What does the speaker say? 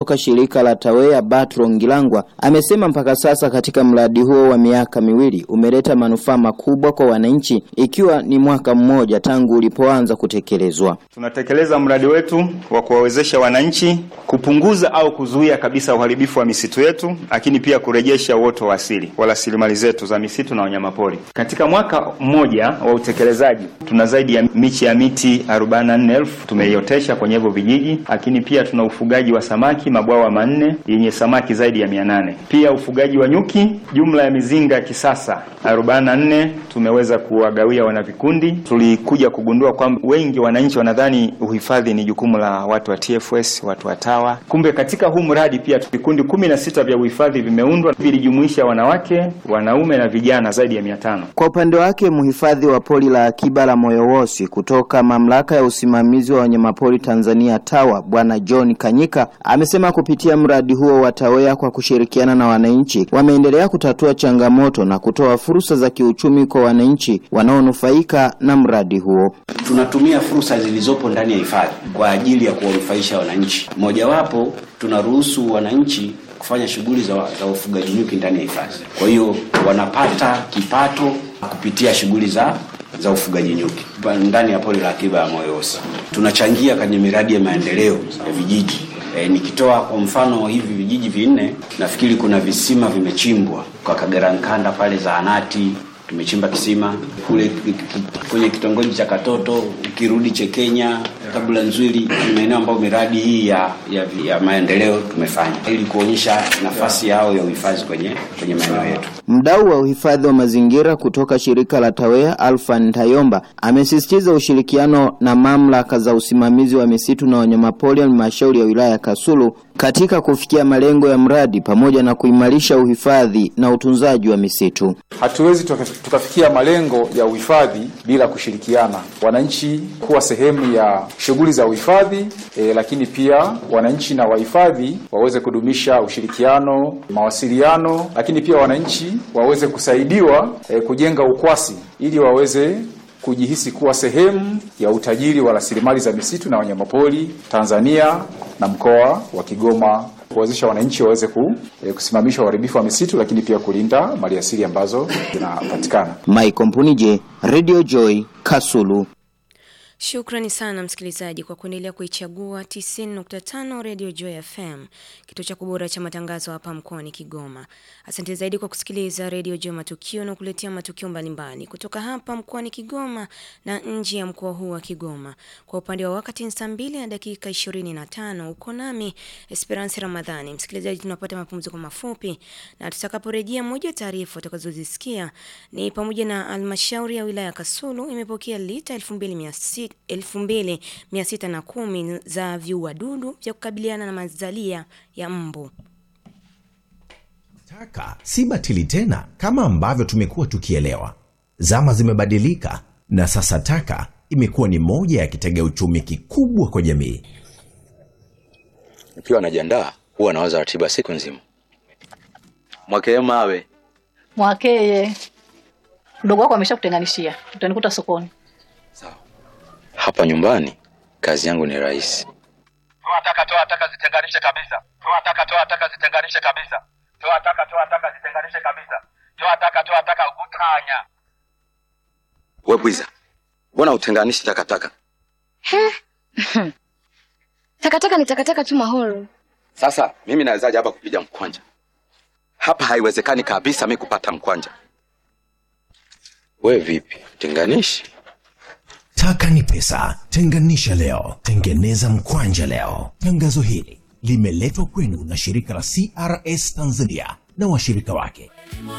kutoka shirika la TAWEA Batro Ngilangwa amesema mpaka sasa katika mradi huo wa miaka miwili umeleta manufaa makubwa kwa wananchi, ikiwa ni mwaka mmoja tangu ulipoanza kutekelezwa. Tunatekeleza mradi wetu wa kuwawezesha wananchi kupunguza au kuzuia kabisa uharibifu wa misitu yetu, lakini pia kurejesha uoto wa asili wa rasilimali zetu za misitu na wanyamapori. Katika mwaka mmoja wa utekelezaji, tuna zaidi ya miche ya miti 44,000 tumeiotesha kwenye hivyo vijiji, lakini pia tuna ufugaji wa samaki mabwawa manne yenye samaki zaidi ya 800. Pia ufugaji wa nyuki, jumla ya mizinga ya kisasa 44 tumeweza kuwagawia wanavikundi. Tulikuja kugundua kwamba wengi wananchi wanadhani uhifadhi ni jukumu la watu wa TFS, watu wa TAWA. Kumbe katika huu mradi pia vikundi kumi na sita vya uhifadhi vimeundwa, vilijumuisha wanawake, wanaume na vijana zaidi ya mia tano. Kwa upande wake mhifadhi wa pori la akiba la Moyowosi kutoka mamlaka ya usimamizi wa wanyamapori Tanzania TAWA Bwana John Kanyika amesema kupitia mradi huo wa TAWEA kwa kushirikiana na wananchi wameendelea kutatua changamoto na kutoa fursa za kiuchumi kwa wananchi wanaonufaika na mradi huo. Tunatumia fursa zilizopo ndani ya hifadhi kwa ajili ya kuwanufaisha wananchi. Mojawapo, tunaruhusu wananchi kufanya shughuli za, za ufugaji nyuki ndani ya hifadhi. Kwa hiyo wanapata kipato kupitia shughuli za za ufugaji nyuki ndani ya pori la akiba ya Moyowosi. Tunachangia kwenye miradi ya maendeleo ya vijiji. E, nikitoa kwa mfano hivi vijiji vinne, nafikiri kuna visima vimechimbwa kwa Kagerankanda pale zahanati tumechimba kisima kule kwenye kitongoji cha Katoto, ukirudi Chekenya, kabla Nzwili, ni maeneo ambayo miradi hii ya, ya, ya maendeleo tumefanya ili kuonyesha nafasi yao ya uhifadhi kwenye, kwenye maeneo yetu. Mdau wa uhifadhi wa mazingira kutoka shirika la TAWEA Alfan Tayomba amesisitiza ushirikiano na mamlaka za usimamizi wa misitu na wanyamapori halmashauri ya wilaya ya Kasulu katika kufikia malengo ya mradi pamoja na kuimarisha uhifadhi na utunzaji wa misitu. Hatuwezi tukafikia malengo ya uhifadhi bila kushirikiana, wananchi kuwa sehemu ya shughuli za uhifadhi e, lakini pia wananchi na wahifadhi waweze kudumisha ushirikiano, mawasiliano, lakini pia wananchi waweze kusaidiwa e, kujenga ukwasi ili waweze kujihisi kuwa sehemu ya utajiri wa rasilimali za misitu na wanyamapori Tanzania na mkoa wa Kigoma, kuwezesha wananchi waweze ku, e, kusimamisha uharibifu wa misitu, lakini pia kulinda maliasili ambazo zinapatikana. Mike Mpunije, Radio Joy, Kasulu. Shukrani sana msikilizaji kwa kuendelea kuichagua 90.5 Radio Joy FM, kituo cha kubora cha matangazo hapa mkoani Kigoma. Asante zaidi kwa kusikiliza Radio Joy Matukio na kuletea matukio mbalimbali kutoka hapa mkoani Kigoma na nje ya mkoa huu wa Kigoma. Kwa upande wa wakati ni saa mbili na dakika 25, uko nami Esperance Ramadhani. Msikilizaji, tunapata mapumziko mafupi na tutakaporejea, moja taarifa utakazozisikia ni pamoja na halmashauri ya wilaya Kasulu imepokea lita 2600 2610 za viuadudu vya kukabiliana na mazalia ya mbu. Taka si batili tena kama ambavyo tumekuwa tukielewa. Zama zimebadilika na sasa taka imekuwa ni moja ya kitega uchumi kikubwa kwa jamii. Nikiwa najiandaa huwa nawaza ratiba siku nzima. Mwakee mawe Mwakeye, mdogo wako ameshakutenganishia, utanikuta sokoni. hapa nyumbani, kazi yangu ni rahisi. Toa taka, toa taka, zitenganishe kabisa. Toa taka, toa taka, zitenganishe kabisa. Toa taka, toa taka, zitenganishe kabisa. Toa taka, toa taka, utanya. We bwiza, mbona utenganishi takataka? Takataka ni takataka tu Mahoro. Sasa mimi nawezaje hapa kupiga mkwanja? Hapa haiwezekani kabisa mi kupata mkwanja. We vipi, tenganishi? Taka ni pesa, tenganisha leo, tengeneza mkwanja leo. Tangazo hili limeletwa kwenu na shirika la CRS Tanzania na washirika wake.